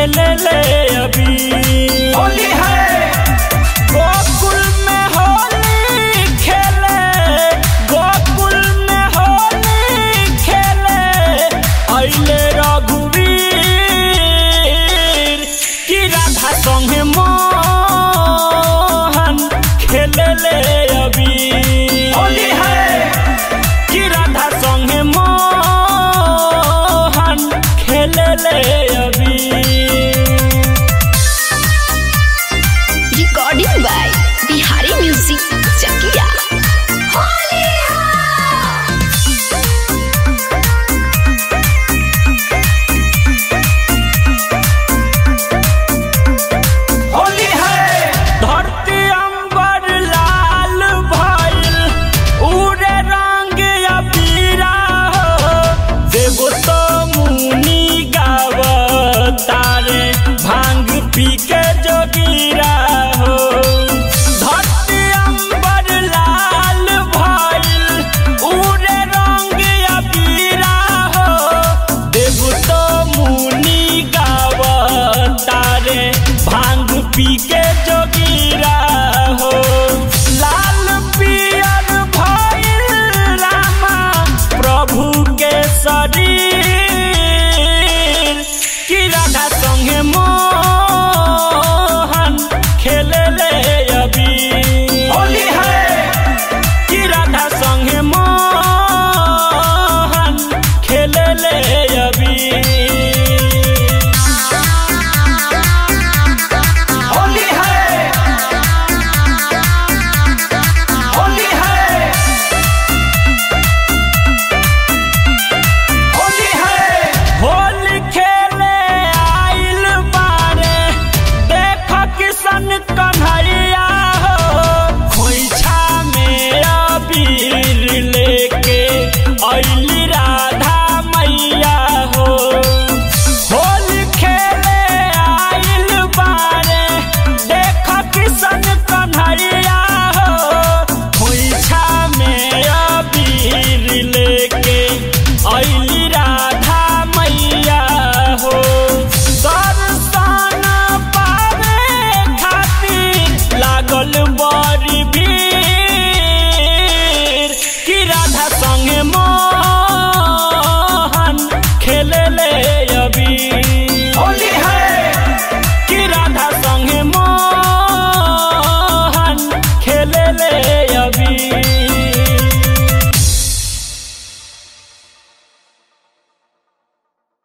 खेले ले अभी होली है गोकुल में होली खेले गोकुल में होली खेले अइले रघुवीर की राधा संगे मोहन खेले ले अभी होली है कि राधा संगे मोहन खेले ले अभी Recording by Bihari Music Chakia. Holi है धरती अंबर लाल भइल उड़े रंग अबीरा हो देवो तो मुनि गावतारे भांग पी के जोगीरा हो धरती अंबर लाल भइल उड़े रंग अबीरा हो देवो तो मुनि गावतारे भांग पी के जोगीरा हो लाल पियर भइल रामा प्रभु के शरीर कि राधा संगे मोहन खेले ले अभी होली है कि राधा संगे मोहन खेले ले अभी होली है होली है होली है होली खेले आइल बारे देख किशन कन्हैया हो खोइछा में अबीर लेके अइली राधा मैया हो होली खेले आइल बारे देख किशन कन्हैया हो खोइछा में अबीर लेके अइली